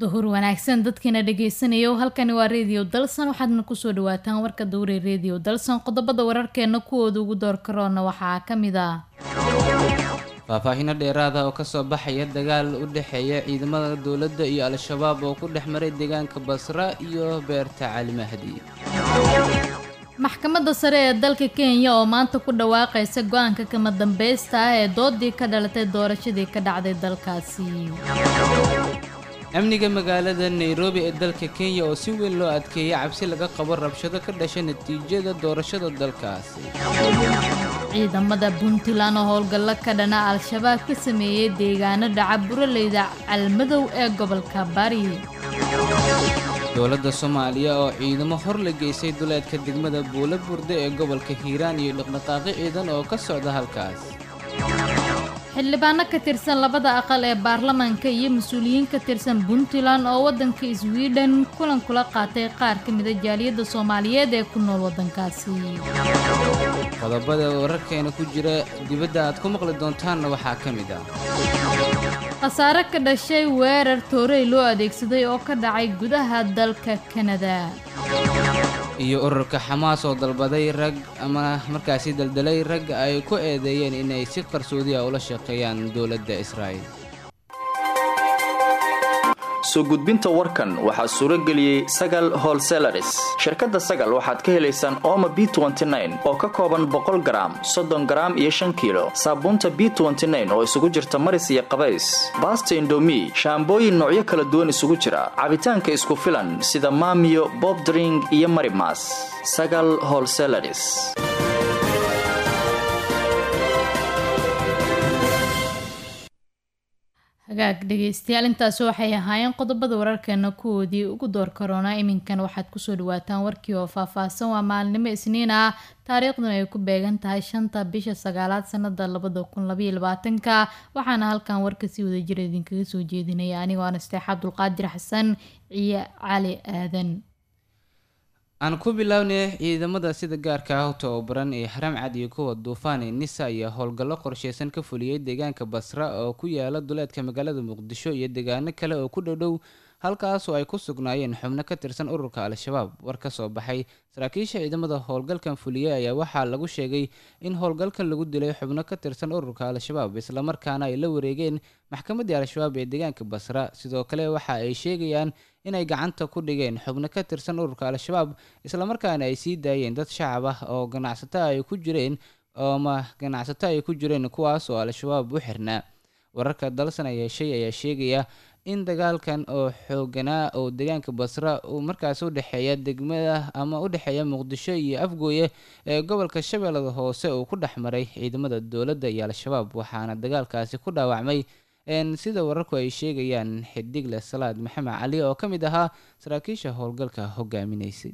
duhur wanaagsan dadkiina dhegeysanaya halkani waa redio dalsan waxaadna kusoo dhawaataan warka dowre redio dalsan qodobada wararkeena kuwooda ugu door karoona waxaa kamid ah faahfaahino dheeraada oo kasoo baxaya dagaal u dhexeeya ciidamada dowladda iyo al-shabaab oo ku dhex maray deegaanka basra iyo beerta cali mahdi maxkamadda sare ee dalka kenya oo maanta ku dhawaaqaysa go-aanka kama dambeysta ah ee doodii ka dhalatay doorashadii ka dhacday dalkaasi amniga magaalada nairobi ee dalka kenya oo si weyn loo adkeeyay cabsi laga qabo rabshado ka dhashay natiijada doorashada dalkaasi ciidamada puntland oo howlgallo ka dhana al-shabaab ka sameeyey deegaano dhaca buraleyda calmadow ee gobolka bari dowladda soomaaliya oo ciidamo hor la geysay duleedka degmada buula burde ee gobolka hiiraan iyo dhaqdhaqaaqi ciidan oo ka socda halkaas xildhibaano ka tirsan labada aqal ee baarlamaanka iyo mas-uuliyiin ka tirsan puntland oo waddanka sweden kulan kula qaatay qaar ka mida jaaliyadda soomaaliyeed ee ku nool waddankaasi qodobada wararkeena ku jira dibadda aad ku maqli doontaanna waxaa ka mid ah khasaare ka dhashay weerar toorey loo adeegsaday oo ka dhacay gudaha dalka kanada iyo ururka xamaas oo dalbaday rag ama markaasi daldalay rag ay ku eedeeyeen inay si qarsoodi ah ula shaqeeyaan dowladda israa'il soo gudbinta warkan waxaa suuro geliyey sagal holselaris shirkadda sagal waxaad ka helaysaan ooma b oo ka kooban boqol garaam soddon garaam iyo shan kiilo saabuunta b oo isugu jirta maris iyo qabays baasta indomi shaambooyin noocyo kala duwan isugu jira cabitaanka isku filan sida maamiyo bobdring iyo marimas sagal holselaris hagaag dhegeystayaal intaasi waxay ahaayeen qodobada wararkeena kuwoodii ugu door karoona iminkan waxaad kusoo dhawaataan warkii oo faahfaahsan waa maalinimo isniin ah taariikhduna ay ku beegan tahay shanta bisha sagaalaad sanada labada kun labaiyo labaatanka waxaana halkan warka si wadajira idinkaga soo jeedinaya anigoo anasteex cabdulqaadir xasan ciyo cali aadan aan ku bilownay ciidamada sida gaarka ah u tababaran ee xaram cad iyo kuwa duufaan ee nisa ayaa howlgallo qorsheysan ka fuliyey deegaanka basra oo ku yaala duleedka magaalada muqdisho iyo deegaano kale oo ku dhowdhow halkaasoo ay ku sugnaayeen xubno ka tirsan ururka al-shabaab war ka soo baxay saraakiisha ciidamada howlgalkan fuliyey ayaa waxaa lagu sheegay in howlgalkan lagu dilay xubno ka tirsan ururka al-shabaab islamarkaana ay la wareegeen maxkamaddii al-shabaab ee deegaanka basra sidoo kale waxa ay sheegayaan inay gacanta ku dhigeen xubno ka tirsan ururka al-shabaab islamarkaana ay sii daayeen dad shacab ah oo ganacsato ay ku jireen ooma ganacsato ay ku jireen kuwaas oo al-shabaab u xirnaa wararka dalsan ayaa shay ayaa sheegaya in dagaalkan oo xooganaa oo deegaanka basra uu markaas u dhexeeya degmada ama u dhexeeya muqdisho iyo afgooye ee gobolka shabeellada hoose uu ku dhex maray ciidamada dowladda iyo al-shabaab waxaana dagaalkaasi ku dhaawacmay sida wararku ay sheegayaan xidigle salaad maxamed cali oo ka mid ahaa saraakiisha howlgalka hogaaminaysay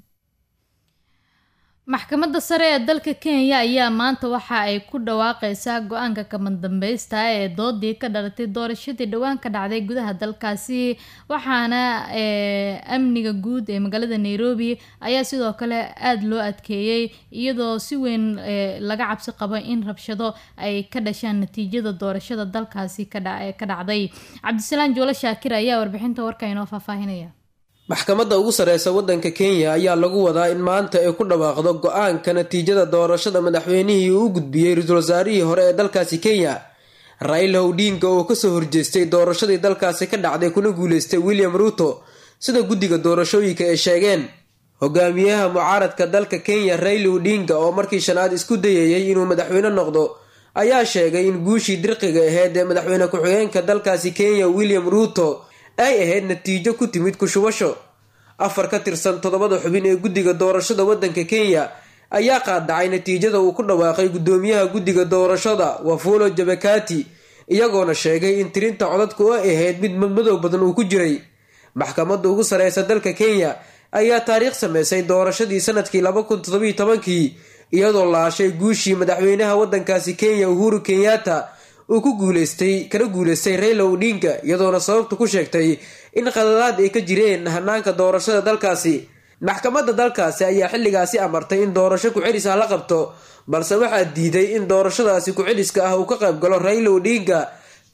maxkamadda sare ee dalka kenya ayaa maanta waxa ay ku dhawaaqeysaa go-aanka kama dambeysta ee doodii ka dhalatay doorashadii dhowaan ka dhacday gudaha dalkaasi waxaana amniga guud ee magaalada nairobi ayaa sidoo kale aada loo adkeeyey iyadoo si weyn laga cabsi qabo in rabshado ay ka dhashaan natiijada doorashada dalkaasi ka dhacday cabdisalaam joolo shaakir ayaa warbixinta warka inoo faahfaahinaya maxkamadda ugu sareysa waddanka kenya ayaa lagu wadaa in maanta ay ku dhawaaqdo go-aanka natiijada doorashada madaxweynihii uu u gudbiyey ra-iisul wasaarihii hore ee dalkaasi kenya raila odinga oo kasoo horjeestay doorashadii dalkaasi ka dhacday kuna guuleystay william ruuto sida guddiga doorashooyinka ay sheegeen hogaamiyaha mucaaradka dalka kenya raila odinga oo markii shanaad isku dayayay inuu madaxweyne noqdo ayaa sheegay in guushii dirqiga aheyd ee madaxweyne ku-xigeenka dalkaasi kenya william ruuto ay ahayd natiijo ku timid kushubasho afar ka tirsan toddobada xubin ee guddiga doorashada waddanka kenya ayaa qaadacay natiijada uu ku dhawaaqay guddoomiyaha guddiga doorashada wafulo jabakati iyagoona sheegay in tirinta codadku ay ahayd mid madmadow badan uu ku jiray maxkamadda ugu sareysa dalka kenya ayaa taariikh sameysay doorashadii sanadkii laba kun toddobiyo tobankii iyadoo laashay guushii madaxweynaha waddankaasi kenya uhuru kenyatta uu ku guuleystay kana guuleystay rayla odinga iyadoona sababta ku sheegtay in qadadaad ay ka jireen hanaanka doorashada dalkaasi maxkamadda dalkaasi ayaa xilligaasi amartay in doorasho ku-celis ah la qabto balse waxaa diiday in doorashadaasi ku-celiska ah uu ka qayb galo rayla odinga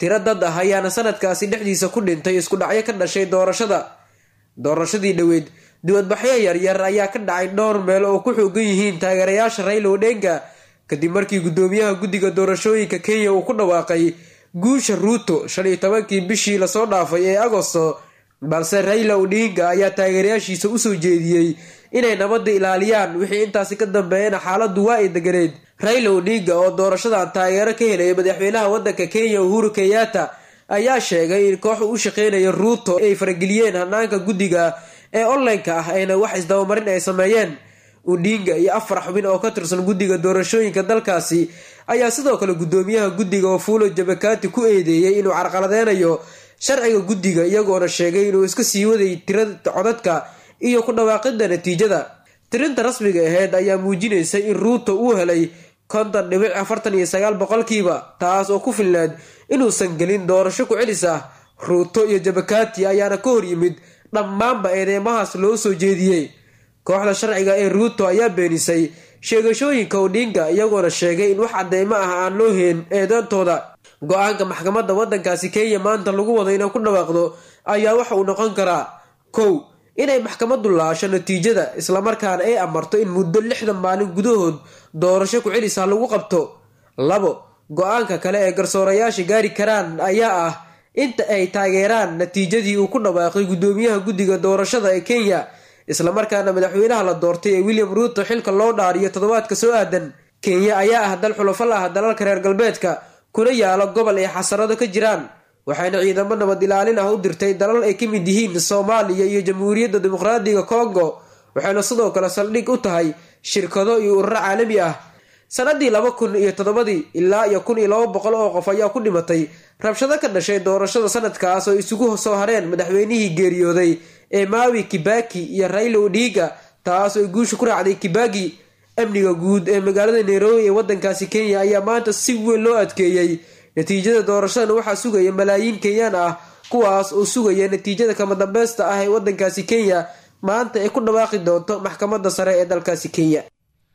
tiro dad ah ayaana sanadkaasi dhexdiisa ku dhintay isku dhacyo ka dhashay doorashada doorashadii dhoweed dibadbaxyo yaryar ayaa ka dhacay dhowr meel oo ku xoogan yihiin taageerayaasha rayla odhenga kadib markii guddoomiyaha guddiga doorashooyinka kenya uu ku dhawaaqay guusha ruuto shan iyo tobankii bishii lasoo dhaafay ee agosto balse rayla odhinga ayaa taageerayaashiisa usoo jeediyey inay nabadda ilaaliyaan wixii intaasi ka dambeeyana xaaladdu waa ay deganeed rayla odhinga oo doorashadan taageero ka helaya madaxweynaha waddanka kenya uhuru kenyatta ayaa sheegay in kooxu u shaqeynaya ruuto ay farageliyeen hanaanka guddiga ee online-ka ah ayna wax isdabamarin ay sameeyeen udhinga iyo afar xubin oo ka tirsan guddiga doorashooyinka dalkaasi ayaa sidoo kale guddoomiyaha guddiga wafulo jabakati ku eedeeyey inuu carqaladeynayo sharciga guddiga iyagoona sheegay inuu iska sii waday tirada codadka iyo ku dhawaaqida natiijada tirinta rasmiga aheyd ayaa muujinaysa in ruuto uu helay konton dhibic afartan iyo sagaal boqolkiiba taas oo ku filnaad inuusan gelin doorasho ku celis ah ruuto iyo jabakati ayaana ka hor yimid dhammaanba eedeymahaas loo soo jeediyey kooxda sharciga ee ruuto ayaa beenisay sheegashooyinka odhinga iyagoona sheegay in wax cadeymo ah aan loo heen eedantooda go-aanka maxkamadda waddankaasi kenya maanta lagu wado inay ku dhawaaqdo ayaa waxa uu noqon karaa kow inay maxkamaddu laasho natiijada islamarkaana ay amarto in muddo lixdan maalin gudahood doorasho ku celisa lagu qabto labo go-aanka kale ee garsoorayaasha gaari karaan ayaa ah inta ay taageeraan natiijadii uu ku dhawaaqay guddoomiyaha guddiga doorashada ee kenya islamarkaana madaxweynaha la doortay ee william ruuto xilka loo dhaariyo toddobaadka soo aadan kenya ayaa ah dal xulafo la ah dalalka reer galbeedka kuna yaalo gobol ay xasarado ka jiraan waxayna ciidamo nabad ilaalin ah u dirtay dalal ay ka mid yihiin soomaaliya iyo jamhuuriyadda dimuqraadiga congo waxayna sidoo kale saldhig u tahay shirkado iyo ururo caalami ah sanadii laba kun iyo toddobadii ilaa iyo kun iyo laba boqol oo qof ayaa ku dhimatay rabshado ka dhashay doorashada sanadkaas oo isugu soo hareen madaxweynihii geeriyooday ee maawi kibaki iyo rayla odhiga taas oo guusha ku raacday kibaki amniga guud ee magaalada nairobi ee wadankaasi kenya ayaa maanta si weyn loo adkeeyey natiijada doorashadana waxaa sugaya malaayiin kenyaan ah kuwaas oo sugaya natiijada kama dambeysta ah ee wadankaasi kenya maanta ay ku dhawaaqi doonto maxkamadda sare ee dalkaasi kenya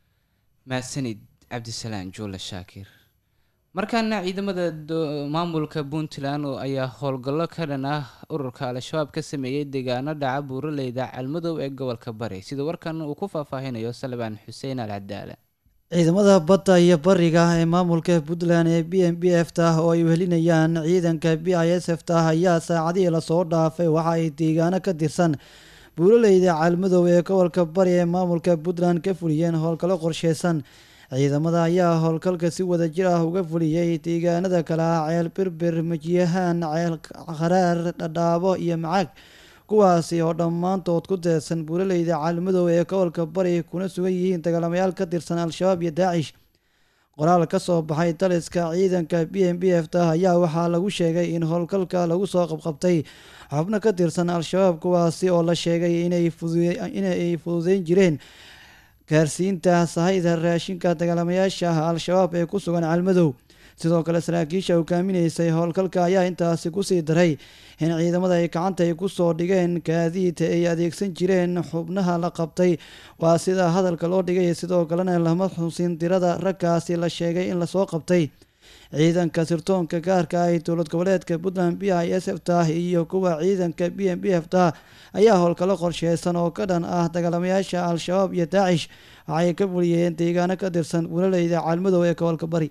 mahadsanid cabdisalaan juule shaakir markaana ciidamada maamulka puntland oo ayaa howlgallo ka dhan ah ururka al-shabaab ka sameeyey deegaano dhaca buuraleyda calmadow ee gobolka bari sida warkan uu ku faahfaahinayo salbaan xuseen al cadaala ciidamada badda iyo bariga ee maamulka puntland ee b m b f ta oo ay wehelinayaan ciidanka b i s f ta ayaa saacadihii lasoo dhaafay waxa ay deegaano ka tirsan buuraleyda calmadow ee gobolka bari ee maamulka puntland ka fuliyeen howlgallo qorsheysan ciidamada ayaa howlgalka si wada jir ah uga fuliyey deegaanada kale ah ceel birbir majiyahaan ceel kharaar dhadhaabo iyo macaag kuwaasi oo dhammaantood ku teedsan buuraleyda caalmadow ee gobolka bari kuna sugan yihiin dagaalamayaal ka tirsan al-shabaab iyo daacish qoraal ka soo baxay daliska ciidanka b m b f ta ayaa waxaa lagu sheegay in howlgalka lagu soo qabqabtay xubno ka tirsan al-shabaab kuwaasi oo la sheegay inay fududeyn jireen gaarsiinta sahayda raashinka dagaalamayaasha al-shabaab ee ku sugan calmadow sidoo kale saraakiisha hogaaminaysay howlgalka ayaa intaasi kusii daray in ciidamada ay gacanta ay kusoo dhigeen gaadiid ay adeegsan jireen xubnaha la qabtay waa sida hadalka loo dhigay sidoo kalena lama xusin dirada raggaasi la sheegay in lasoo qabtay ciidanka sirtoonka gaarka ah ee dowlad goboleedka puntland b i s f ta iyo kuwa ciidanka b m b f ta ayaa howlgallo qorsheysan oo ka dhan ah dagaalamayaasha al-shabaab iyo daacish waxay ka fuliyeen deegaano ka tirsan bulaleyda caalmadow ee gobolka bari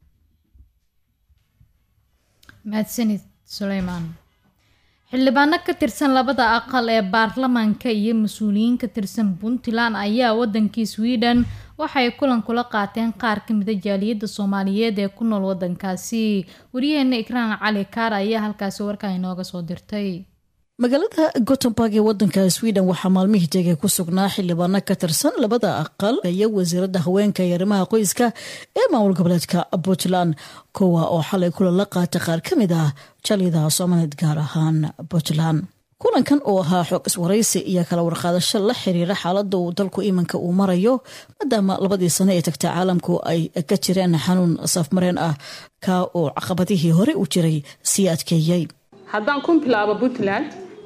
mahadsanid suleymaan xildhibaano ka tirsan labada aqal ee baarlamaanka iyo mas-uuliyiin ka tirsan puntland ayaa wadankii sweden waxay kulan kula qaateen qaar ka mida jaaliyadda soomaaliyeed ee ku nool wadankaasi wariyaheena ikraan cali kaar ayaa halkaasi warkaa inooga soo dirtay magaalada gotemburg ee wadanka sweden waxaa maalmihii tegay ku sugnaa xildhibaano ka tirsan labada aqal iyo wasiirada haweenka iyo arrimaha qoyska ee maamul goboleedka puntland kuwa oo xalay kulan la qaatay qaar ka mid ah jaaliyadaha soomaaliyeed gaar ahaan puntland kulankan oo ahaa xoog iswaraysi iyo kala warqaadasho la xiriira xaalada uu dalku iminka uu marayo maadaama labadii sano ee tagta caalamku ay ka jireen xanuun safmareen ah ka oo caqabadihii hore u jiray sii adkeeyey haddaan ku bilaabo puntland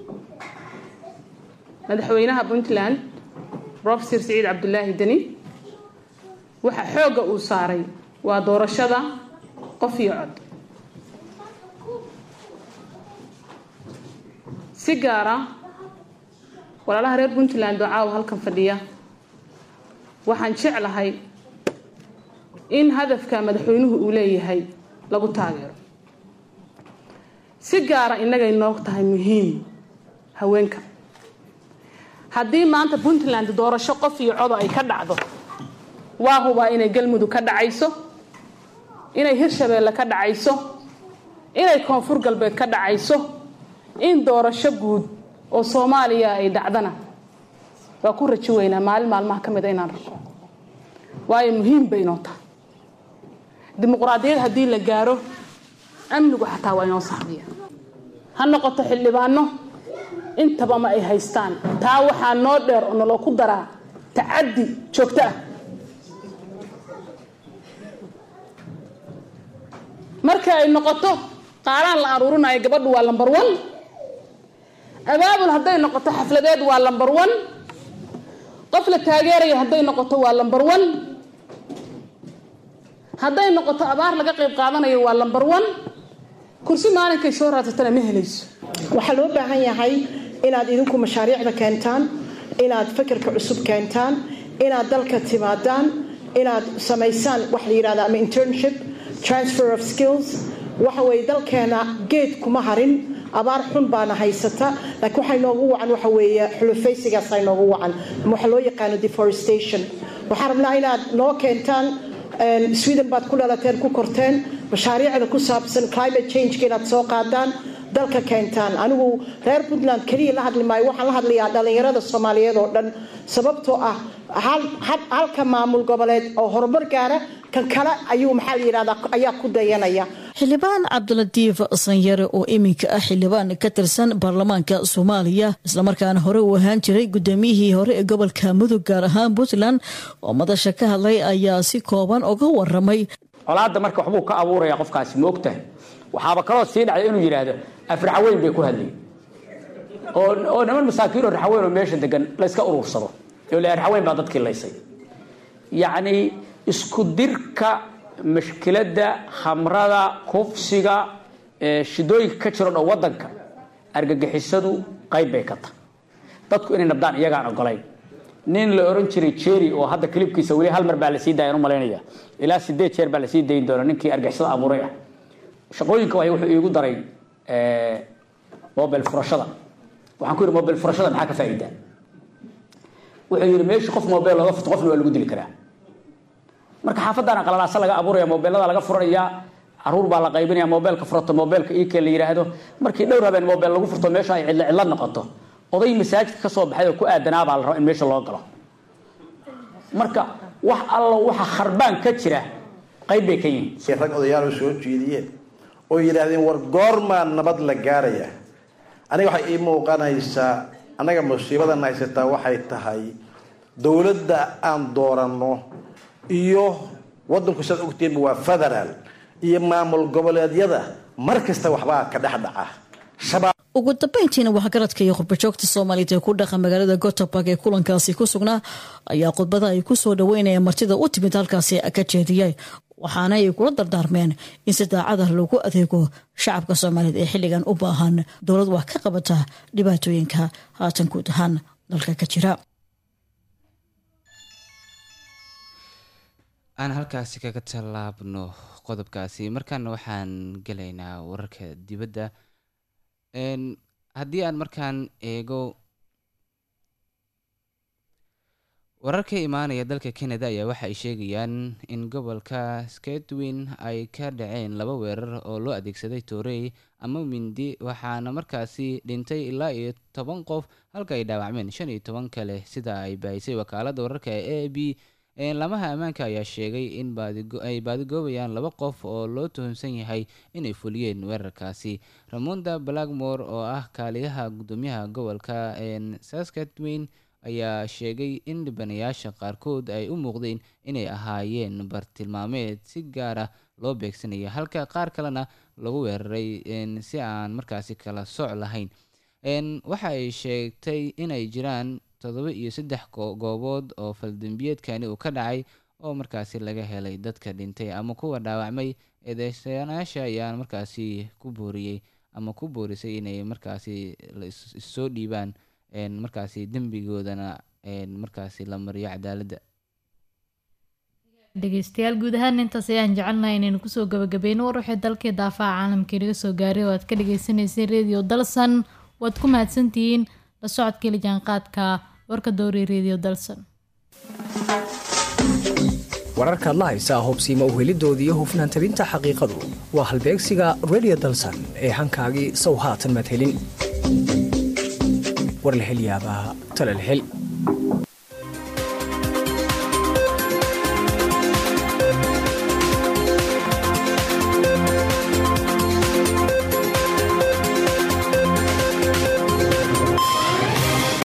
madaxweynaha puntland rofesor siciid cabdulaahi deni waxa xoogga uu saaray waa doorashada qof iyo cod si gaara walaalaha reer puntland oo caawa halkan fadhiya waxaan jeclahay in hadafka madaxweynuhu uu leeyahay lagu taageero si gaara innagay noog tahay muhiim haweenka haddii maanta puntland doorasho qof iyo codo ay ka dhacdo waa hubaa inay galmudug ka dhacayso inay hirshabeelle ka dhacayso inay koonfur galbeed ka dhacayso in doorasho guud oo soomaaliya ay dhacdana waa ku rajo weynaa maalin maalmaha ka mida inaan rako waayo muhiim bay inoo tahay dimuqraadiyad haddii la gaaro amnigu xataa waa inoo saxbiya ha noqoto xildhibaano intaba ma ay haystaan taa waxaa noo dheer oo naloo ku daraa tacaddi joogto ah marka ay noqoto qaaraan la aruurinayo gabadhu waa lambar one abaabul hadday noqoto xafladeed waa lambar one qof la taageerayo hadday noqoto waa lambar one hadday noqoto abaar laga qayb qaadanayo waa lambar one kursi maalinkay soo raadsatana ma helayso waxaa loo baahan yahay inaad idinku mashaariicda keentaan inaad fikirka cusub keentaan inaad dalka timaadaan inaad samaysaan wax la yidhahda ama internship transfer of skills waxa weeye dalkeena geed kuma harin abaar xun baana haysata laakiin waxay noogu wacan waxa weeye xulufaysigaas ay noogu wacan ama waxa loo yaqaano deforestation waxaan rabnaa inaad noo keentaan sweden baad ku dhalateen ku korteen mashaariicda ku saabsan climate changeka inaad soo qaadaan dalka keentaan anigu reer puntland keliya la hadli maayo waxaan la hadlayaa dhallinyarada soomaaliyeed oo dhan sababtoo ah halka maamul goboleed oo horumar gaara kan kale ayuu maxaa la yidhahdaa ayaa ku dayanaya xildhibaan cabdilatiif sanyare oo iminka ah xildhibaan ka tirsan baarlamaanka soomaaliya islamarkaana hore uu ahaan jiray gudoomiyihii hore ee gobolka mudug gaar ahaan puntland oo madasha ka hadlay ayaa si kooban uga waramay colaadda marka waxbuu ka abuuraya qofkaasi ma ogtahay waxaaba kaloo sii dhacday inuu yidhaahdo afraxaweyn bay ku hadlay oo niman masaakiin oo raxaweyn oo meesha degan layska urursado oo le raxaweyn baa dadkii laysay yacni isku dirka mashkiladda khamrada kufsiga shidooyinka ka jiro dhan wadanka argagixisadu qayb bay ka tahay dadku inay nabdaan iyagaan ogolayn nin la oran jiray jerry oo hadda kilibkiisa weli hal mar baa lasii dayan u malaynaya ilaa sideed jeer baa lasii dayin doona ninkii argixisada abuuray ah shaqooyinka waay wuxuu iigu daray mobile furashada waxaan ku yidhi mobile furashada maxaa ka faa'iidaa wuxuu yidhi meesha qof mobile looga furto qofna waa lagu dili karaa marka xaafadaana qalalaasa laga abuuraya mobeelada laga furanaya caruur baa la qaybinaya mobeelka furato mobeelka ike la yidhaahdo markii dhowr habeen mobeel lagu furto meesha ay cidlo cidlo noqoto oday masaajidka ka soo baxay oo ku aadanaa baa la rabaa in meesha loo galo marka wax allo waxa kharbaan ka jira qayb bay ka yihiin si rag odayaal soo jeediyeen oo yidhaahdeen war goormaa nabad la gaaraya aniga waxay ii muuqanaysaa annaga musiibadan haysataa waxay tahay dowladda aan dooranno iyo wadanku saad ogtiinba waa federaal iyo maamul goboleedyada mar kasta waxbaa ka dhex dhaca ugu dambeyntiina waxgaradka iyo qurbajoogta soomaaliyeed ee ku dhaqa magaalada goteborg ee kulankaasi ku sugnaa ayaa khudbada ay ku soo dhaweynayaan martida u timid halkaasi ka jeediyay waxaana ay kula dardaarmeen in si daacada lagu adeego shacabka soomaaliyeed ee xilligan u baahan dowlad wax ka qabata dhibaatooyinka haatan guud ahaan dalka ka jira aan halkaasi kaga tallaabno qodobkaasi markaana waxaan gelaynaa wararka dibadda haddii aan markaan eego warar ka imaanaya dalka canada ayaa waxa ay sheegayaan in gobolka skatwin ay ka dhaceen laba weerar oo loo adeegsaday toorey ama mindi waxaana markaasi dhintay ilaa iyo toban qof halka ay dhaawacmeen shan iyo toban kale sida ay baahisay wakaaladda wararka ee a b lamaha ammaanka ayaa sheegay in ay baadigoobayaan laba qof oo loo tuhunsan yahay inay fuliyeen weerarkaasi ramonda blackmore oo ah kaaliyaha gudoomiyaha gobolka saskatwin ayaa sheegay in dhibanayaasha qaarkood ay u muuqdeen inay ahaayeen bartilmaameed si gaar ah loo beegsanaya halka qaar kalena lagu weeraray si aan markaasi kala soc lahayn waxa ay sheegtay inay jiraan todoba iyo saddex goobood oo faldembiyeedkani uu ka dhacay oo markaasi laga helay dadka dhintay ama kuwa dhaawacmay eedeysanayaasha ayaan markaasi ku booriyey ama ku boorisay inay markaasi issoo dhiibaan markaasi dembigoodana markaasi la mariyo cadaaladda dhegeystayaal guud ahaan intaas ayaan jecelnahay inaynu kusoo gabagabeyno war waxay dalkii daafaha caalamka inaga soo gaaray oo aad ka dhageysaneyseen radio dalsan waad ku mahadsantihiin la socodka ili jaanqaadka warka dowri radio dalsan wararkaad la haysaa hubsiima uhelidoodii hufnaan tabinta xaqiiqadu waa halbeegsiga radio dalsan ee hankaagii sow haatan maad helin war la hel yaabaa tale la hel